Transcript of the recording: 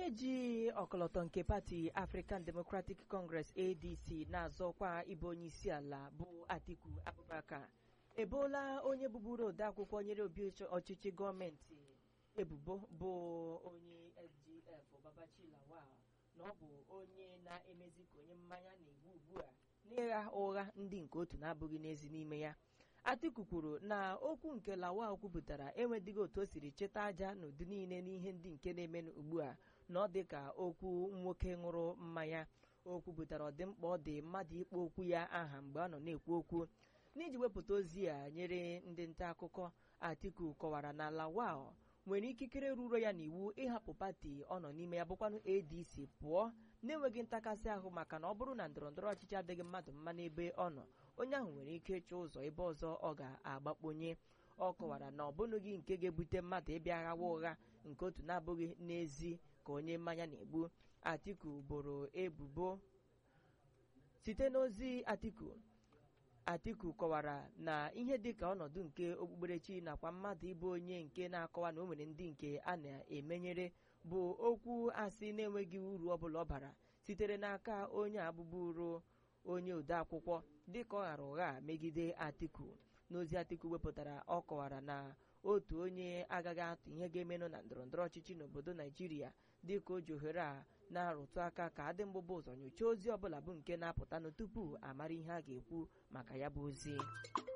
onye ji ọkọlọtọ nke pati African Democratic Congress ADC na-azọkwa ịbụ onye isi ala bụ Atiku Abubakar eboola onye bụburu odeakwụkwọ nyere obi ọchịchị gọọmenti ebubo bụ onye SGF Babachi Lawal na ọ bụ onye na-emezi ka onye mmanya na-egbu ugbu a n'ịgha ụgha ndị nke otu na-abụghị n'ezi n'ime ya Atiku kwuru na okwu nke Lawal kwupụtara enwedịghị otu o siri cheta aja n'ụdị niile n'ihe ndị nke na-eme ugbu a na ọ dị ka okwu nwoke ṅụrụ mmanya o kwupụtara ọdịmkpa ọ dị mmadụ ịkpọ okwu ya aha mgbe ọ nọ na-ekwu okwu n'iji wepụta ozi a nyere ndị nta akụkọ Atiku kọwara na Lawal nwere ikikere ruru ya n'iwu ịhapụ pati ọ nọ n'ime ya bụkwanụ ADC pụọ na-enweghị ntakasị ahụ maka na ọ bụrụ na ndọrọndọrọ ọchịchị adịghị mmadụ mma n'ebe ọ nọ onye ahụ nwere ike ịchọ ụzọ ebe ọzọ ọ ga-agbakponye ọ kọwara na ọ bụghị nke ga-ebute mmadụ ịbịa ghawa ụgha nke otu na-abụghị n'ezi ka onye mmanya na-egbu Atiku boro ebubo site n'ozi Atiku Atiku kọwara na ihe dịka ọnọdụ nke okpukperechi nakwa mmadụ ịbụ onye nke na-akọwa na o nwere ndị nke a na-emenyere bụ okwu asị na-enweghị uru ọbụla ọ bara sitere n'aka onye abụbụrụ onye odeakwụkwọ dịka ọ ghara ụgha megide Atiku n'ozi Atiku wepụtara ọ kọwara na otu onye agaghị atụ ihe ga-emenụ na ndọrọndọrọ ọchịchị n'obodo Naijiria dịka o ji ohere a na-arụtụ aka ka adị mgbụba ụzọ nyochaa ozi ọbụla bụ nke na-apụtanụ tupu amara ihe a ga-ekwu maka ya bụ ozi